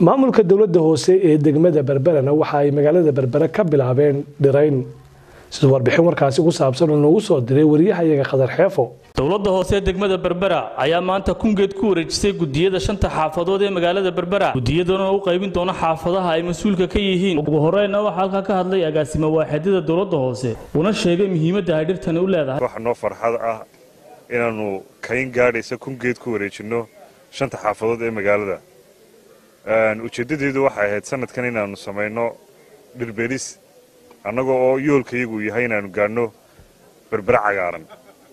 maamulka dowladda hoose ee degmada berberena waxa ay magaalada berbere ka bilaabeen dhirayn sida warbixin warkaasi ku saabsan oo noogu soo diray wariyahayaga khadar xeefo dowladda hoose ee degmada berbera ayaa maanta kungeed ku wareejisay gudiyada shanta xaafadood ee magaalada berbera gudiyadana u qaybin doona xaafadaha ay mas-uulka ka yihiin ugu horeyna waxaa halkaa ka hadlay agaasimo waaxidada dowladda hoose una sheegay muhiimadda ay dhirtani u leedahay waxa noo farxad ah inaannu kayn gaadhaysa kungeed ku wareejinno shanta xaafadood ee magaalada ujeeddadeedu waxay ahayd sanadkan inaannu samayno dhirberis annagoo oo yoolkayagu yahay inaannu gaadhno berbere cagaaran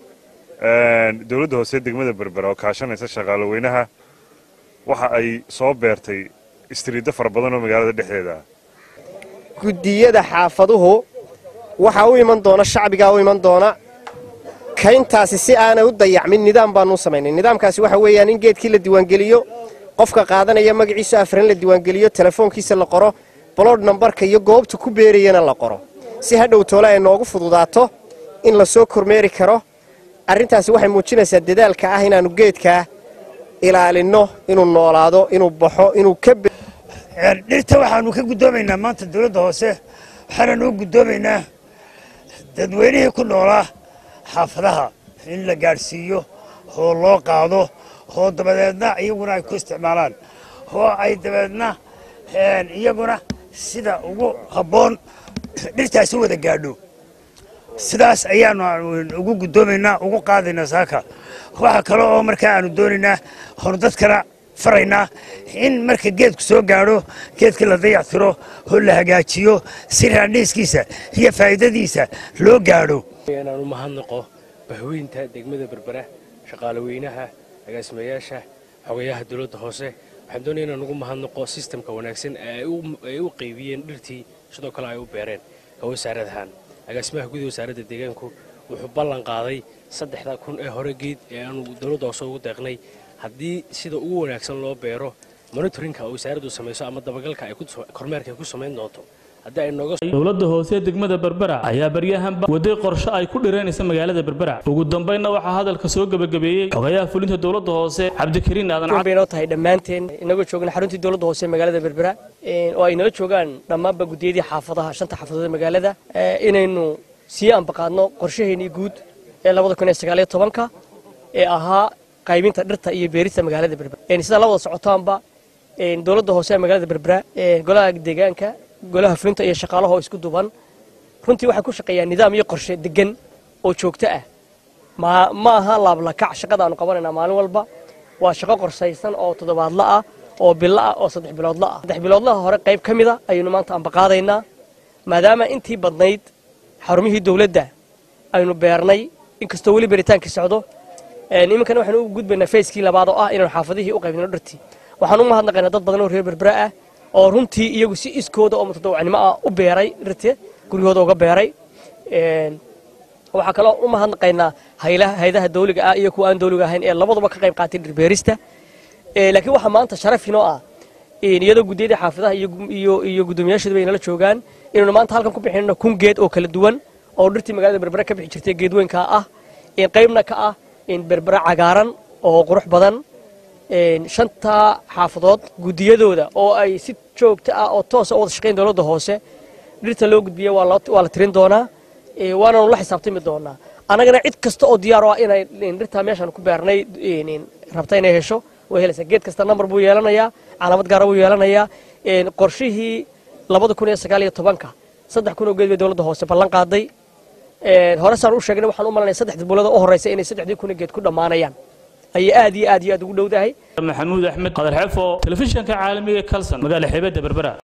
dowladda hoose degmada berbera oo kaashanaysa shaqaalo weynaha waxa ay soo beertay istriiddo fara badan oo magaalada dhexdeeda ah guddiyada xaafaduhu waxaa u iman doona shacbigaa u iman doona kayntaasi si aanay u dayacmin nidaam baanu u samaynay nidaamkaasi waxa weeyaan in geedkii la diiwaangeliyo qofka qaadanaya magaciisa afran la diiwaangeliyo telefoonkiisa la qoro bolood nambarka iyo goobta ku beerayana la qoro si hadhow toole ay noogu fududaato in la soo kormeeri karo arrintaasi waxay muujinaysaa dadaalka ah inaannu geedkaa ilaalinno inuu noolaado inuu baxo inuu ka dhirta waxaanu ka guddoomaynaa maanta dowladda hoose waxaananu u guddoomaynaa dadweynihii ku noolaa xaafadaha in la gaadhsiiyo oo loo qaado oo dabadeedna iyaguna ay ku isticmaalaan oo ay dabeedna iyaguna sida ugu habboon dhirtaasi wada gaadho sidaas ayaanu ugu guddoomaynaa ugu qaadaynaa saaka waxa kale oo markaa aanu doonaynaa oonu dadkana faraynaa in marka geedku soo gaadho geedka la dayactiro oo la hagaajiyo si raandhiiskiisa iyo faa'iidadiisa loo gaadho inaanu mahadnaqo bahweynta degmada berbera shaqaale weynaha agaasimayaasha xogayaha dowladda hoose waxaan doonaya inaan ugu mahadnaqo sistamka wanaagsan ee ay u qaybiyeen dhirtii sidoo kale ay u beereen ka wasaaradahan agaasimaha gudaha wasaaradda deegaanku wuxuu ballan qaaday saddexda kun ee hore geed ee aanu dowladda hoose ugu deeqnay haddii sida ugu wanaagsan loo beero monitorinka oo wasaaraddu samayso ama dabagalka ay kormeerka ay ku samayn doonto dowladda hoose ee degmada berbera ayaa baryahanba waday qorshe ay ku dhireynaysa magaalada berbera ugu dambaynna waxaa hadalka soo gebagabeeyey xogayaha fulinta dowladda hoose cabdikariin aadan baynoo tahay dhammaanteen inagoo joogna xaruntii dowladda hoose ee magaalada berbera oo ay nala joogaan dhammaanba guddiyadii xaafadaha shanta xaafadood ee magaalada inaynu sii ambaqaadno qorshaheenii guud ee labada kun iyo sagaaliyo tobanka ee ahaa qaybinta dhirta iyo beerista magaalada berbera sidaa la wada socotaanba dowladda hoose ee magaalada berbera golaha deegaanka golaha fulinta iyo shaqaalaha oo isku duban runtii waxay ku shaqeeyaan nidaam iyo qorshe degan oo joogto ah ma aha laablakac shaqada aanu qabanaynaa maalin walba waa shaqo qorsaysan oo toddobaadla ah oo bilo ah oo saddex biloodla ah saddex biloodlaha hore qayb ka mida ayaynu maanta ambaqaadaynaa maadaama intii badnayd xarumihii dowladda aynu beernay inkastoo weli beritaankii socdo iminkana waxaanu u gudbaynaa fayskii labaad oo ah inaanu xaafadihii u qaybnino dhirtii waxaan u mahadnaqaynaa dad badan oo reer berbera ah oo runtii iyagu si iskooda oo mutadawacnimo ah u beeray dhirte guryahooda uga beeray waxaa kaloo u mahadnaqaynaa haydaha dawliga ah iyo kuwa aan dawliga ahayn ee labaduba ka qayb qaatay dhirbeerista laakiin waxaa maanta sharaf inoo ah iyadoo guddiyadii xaafadaha iyo guddoomiyaashooda bay nala joogaan inaynu maanta halkan ku bixinno kun geed oo kala duwan oo dhirtii magaalada berbera ka bixi jirtay geedweynka ah qaybna ka ah berbera cagaaran oo qurux badan shanta xaafadood guddiyadooda oo ay si joogto ah oo toosa u wada shaqayn dowladda hoose dhirta loo gudbiya waa la tirin doonaa waananu la xisaabtami doonaa annagana cid kasta oo diyaar o ah inay dhirtaa meeshaan ku beernay rabta inay hesho way helaysaa geed kasta nambar buu yeelanayaa calaamad gaara buu yeelanayaa qorshihii labada kun iyo sagaal iyo tobanka saddex kun oo geed bay dowladda hoose ballan qaaday hore saan u sheegnay waxaan u malanaya saddexdii bulada u horreysa inay saddexdii kun geed ku dhammaanayaan ayay aad iyo aad iyo aad ugu dhowdahay maxamuud axmed qadar xefo telefishinka caalamiga kalson magaala xeebadda berbera